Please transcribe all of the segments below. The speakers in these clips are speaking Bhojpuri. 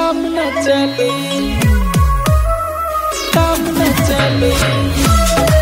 काम न चली काम न चली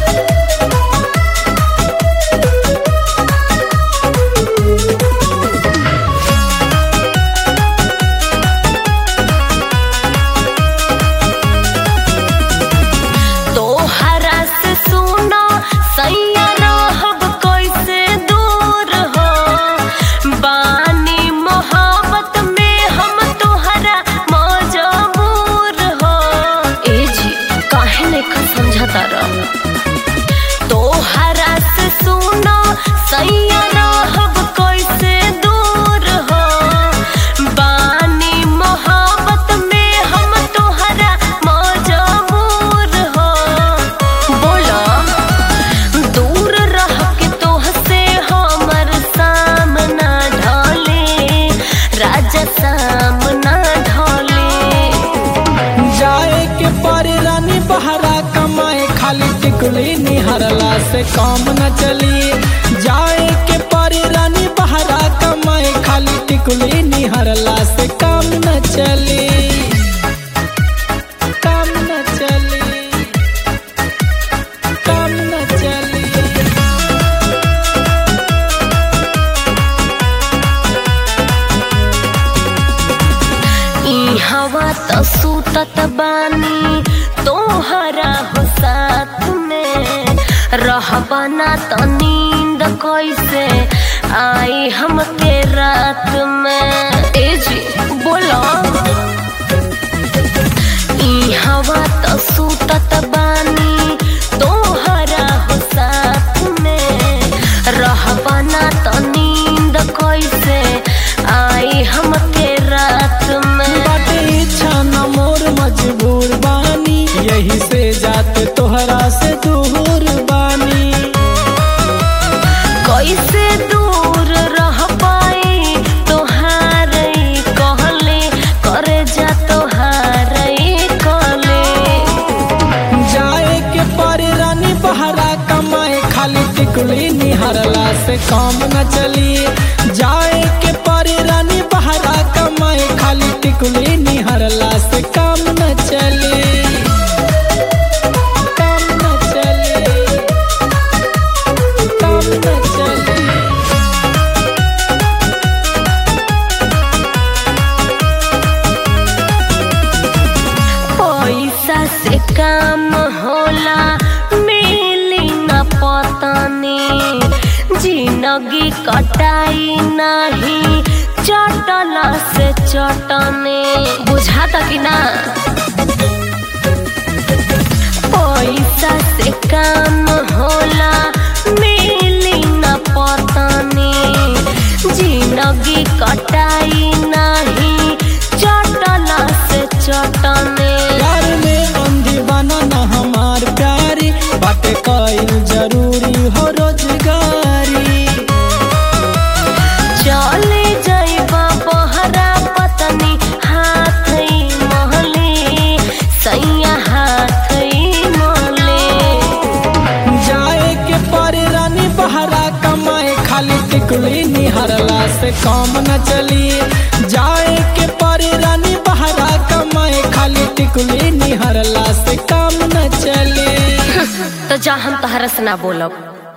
तोहरा से सुनो सैया रहब कैसे दूर हो बानी मोहब्बत में हम तोहरा मजबूर हो ए जी काहे नहीं समझता रह तोहरा से सुनो सैया रहब कैसे दूर हो बानी मोहब्बत में हम तोहरा मजबूर हो बोलो दूर रह के तोहसे हमर सामना ढले राजा सामना ढले जाए के पारे रानी बहरा कमाए खाली टिकुली निहरला से काम न चली जाए के पारे रानी बहरा कमाए खाली टिकुली निहरला से काम न चली काम न चली काम न चली ई हवा त सुतत बानी तोहरा हो साथ में रहबा ना त नींद कैसे आई हमके रात में ए जी बोलो ई हवा त सुतत बानी तोहरा हो साथ में रहबा ना त नींद कैसे आई हमके रात में बाटे इच्छा न मोर मजबूर बानी यही से जाते तोहरा से दूर बानी कैसे दूर रह पाई तोहार कहले करे जा तोहार कहले जाए के पारे रानी बहरा कमाए खाली टिकुली निहरला से काम न चली जाए के पारे रानी बहरा कमाए खाली टिकुली निहरला से काम न चली काम न चली काम न चली पैसा से काम होला मिली न पतनी जिंदगी कटाई नहीं चटला से चटने बुझाता कि ना पैसा से काम होला मिली न पतनी जिंदगी कटाई नहीं चटला से चटने प्यार में अंधी बना न हमार प्यारी बाटे कईल जरूरी हो रोजगारी चले जाइबा बहरा पतनी हाथ महले सैया हाथ महले जाए के पारे रानी बहरा कमाए खाली टिकुली निहरला से काम न चली जाए के पारे रानी बहरा कमाए खाली टिकुली निहरला से काम न चली तो जा हम तहरा से ना बोलब